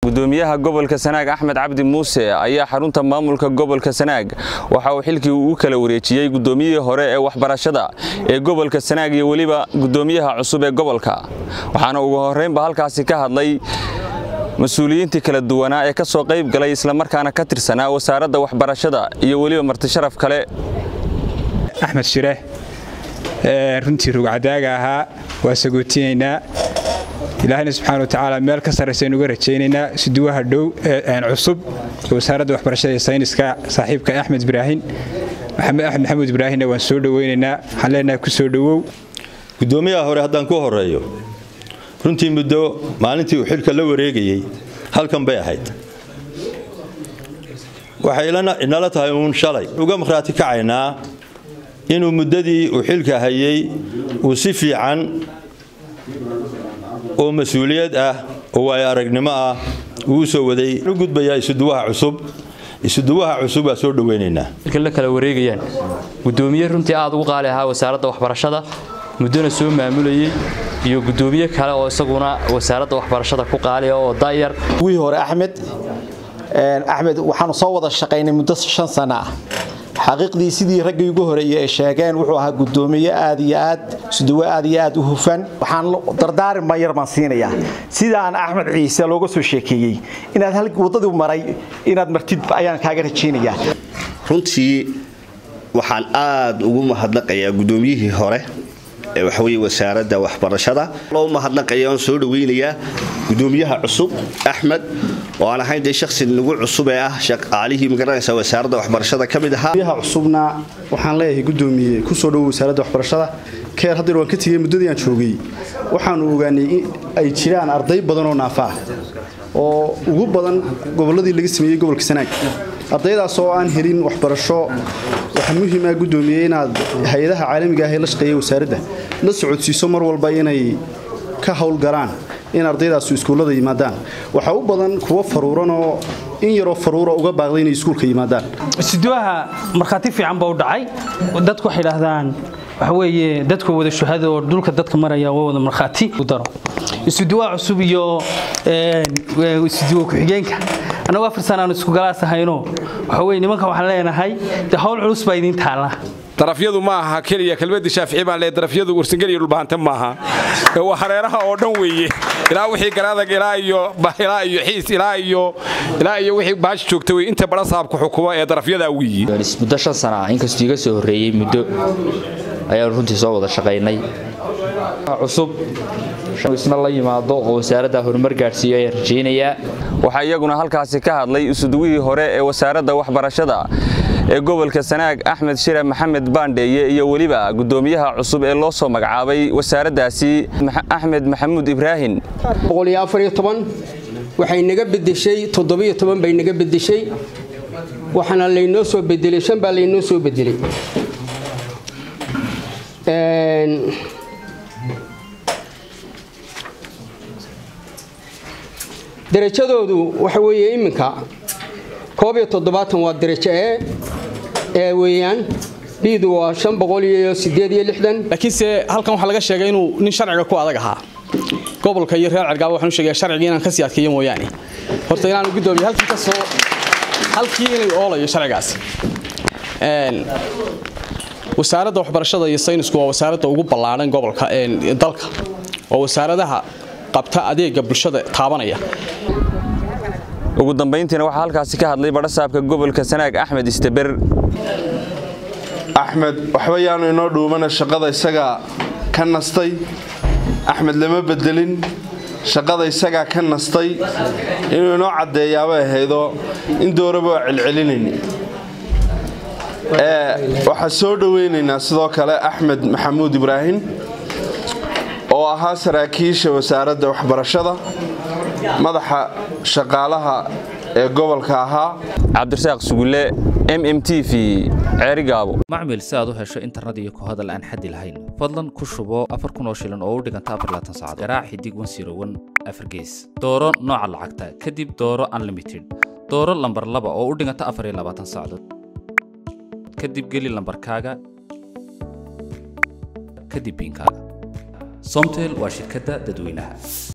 gudoomiyaha gobolka sanaag axmed cabdi muuse ayaa xarunta maamulka gobolka sanaag waxa uu xilkii uu kala wareejiyey gudoomiyihii hore ee waxbarashada ee gobolka sanaag iyo weliba gudoomiyaha cusub ee gobolka waxaana ugu horreynba halkaasi ka hadlay mas-uuliyiintii kala duwanaa ee ka soo qayb galay islamarkaana ka tirsanaa wasaaradda waxbarashada iyo weliba martisharaf kale axmed shire runtii rugcadaaga ahaa waa sagootinaynaa ilaahayna subxaana watacaala meel ka sarraysaynu uga rajaynaynaa siduwaha dhow cusub wasaaradda waxbarashada iyo sayniska saaxiibka axmed ibraahin maxamed axmed maxamuud ibraahinna waan soo dhoweynaynaa waxaan leenahay ku soo dhowow gudoomiyaha hore haddaan ku horeeyo runtii muddo maalintii uu xilka la wareegayey halkan bay ahayd waxay inala tahay uun shalay uga markhaati kacaynaa inuu muddadii uu xilka hayey uu si fiican oo mas-uuliyad ah oo waayo aragnimo ah uu u soo waday u gudbayaa isuduwaha cusub isuduwaha cusub waa soo dhoweynaynaa la kala wareegayaan gudoomiye runtii aad ugu qaali ahaa wasaaradda waxbarashada muddona soo maamulayey iyo gudoomiye kale oo isaguna wasaaradda waxbarashada ku qaaliya oo dayar wii hore axmed axmed waxaanu soo wada shaqaynay muddo shan sano ah xaqiiqdii sidii raggii ugu horeeyey ay sheegeen wuxuu ahaa gudoomiye aad iyo aad suduwe aad iyo aad u hufan waxaan dardaari mayar baan siinayaa sidaan axmed ciise looga soo sheekeeyey inaad waddadii maray inaad martid ayaan kaaga rajaynayaa runtii waxaan aad ugu mahadnaqayaa gudoomiyihii hore ee waxaweye wasaaradda waxbarashada loo mahadnaqaya oon soo dhaweynayaa gudoomiyaha cusub axmed oo aan ahayn dee shaksi nagu cusub ee ah shaqaalihii magaranaysa wasaaradda waxbarashada ka mid ahaa gudoomiyaha cusubna waxaan leeyahay gudoomiye kusoo dhowo wasaaradda waxbarashada keer haddeer waan ka tegey muddadii aan joogay waxaanu ogaanay in ay jiraan arday badan oo naafa ah oo ugu badan gobolladii laga sameeyey gobolka sanaag ardaydaas oo aan helin waxbarasho waxaa muhiima gudoomiye inaad hay-adaha caalamiga ah ee la shaqeeya wasaaradda la socodsiiso mar walba inay ka howlgalaan in ardaydaas iskuullada yimaadaan waxaa u badan kuwo faruuranoo in yaroo faruura uga baaqday inay iskuulka yimaadaan siduwaha markhaati fiican baa u dhacay dadku waxay idhaahdaan waxaweeye dadku wada shuhada oo dhulka dadka maraya waa wada markhaati daro isuduwaha cusub iyo isuduwa ku-xigeenka annagu afar sana aan isku galaas ahayno waxaweye nimanka waxaan leenahay dee howl culus baa idiin taalla darafyadu ma aha keliya kelmadii shaafici baan leeyahay darafyadu warsangel iyo dhulbahante maaha waa hareeraha oo dhan weeye ilaa wixii garaadag ilaa iyo ilaa iyo xiis ilaa iyo ilaa iyo wixii baash joogta wey inta bara saabka xukumo ee darafyada weeye muddo shan sana ah inkastuu iga soo horreeyey muddo ayaanu runtii soo wada shaqaynay cusub isna la yimaado oo wasaaradda horumar gaadhsiiyo ayaan rajaynayaa waxaa iyaguna halkaasi ka hadlay isuduwihii hore ee wasaaradda waxbarashada ee gobolka sanaag axmed shire maxamed baandheeye iyo weliba gudoomiyaha cusub ee loo soo magacaabay wasaaraddaasi axmed maxamuud ibraahin waxay naga bedeshay bay naga bedeshay waxaana laynoo soo bedelay shan baa laynoo soo bedelay darajadoodu waxa weeye iminka koob iyo toddobaatan waa darajo ee ee weeyaan biidu waa shan boqol iyo sideed iyo lixdan laakiinse halkan waxaa laga sheegay inuu nin sharciga ku adag ahaa gobolka iyo reer cergaaba waxaan u sheegaya sharcigii inaan ka sii adkeeyo mooyaane horta inaanu gudoomiye halkii ka soo halkii inay oolayo sharcigaasi wasaaradda waxbarashada iyo saynisku waa wasaaradda ugu ballaadhan gobolka dalka waa wasaaradaha qabta adeega bulshada taabanaya ugu dambayntiina waxaa halkaasi ka hadlay badhasaabka gobolka sanaag axmed isteber axmed waxba yaanu inoo dhuumana shaqada isagaa ka nastay axmed lama bedelin shaqada isagaa ka nastay inuu inoo caddeeyaabay ahaydoo in dooraba waa celcelinayni waxaa soo dhoweynaynaa sidoo kale axmed maxamuud ibraahim oo ahaa saraakiisha wasaaradda waxbarashada madaxa shaqaalaha ee gobolka ahaa cabdirasaaq sugulle m m t v ceerigaabo macmil si aad u hesho internet iyo ku hadal aan xaddi lahayn fadlan ku shubo afar kun oo shilin oo u dhiganta afar laatan saacadood garaac xidig wan siro wan afar gees dooro nooca lacagta kadib dooro unlimited dooro lambar laba oo u dhiganta afar iyo labaatan saacadood kadib geli lambarkaaga kadib biinkaaga somtel waa shirkadda dadweynaha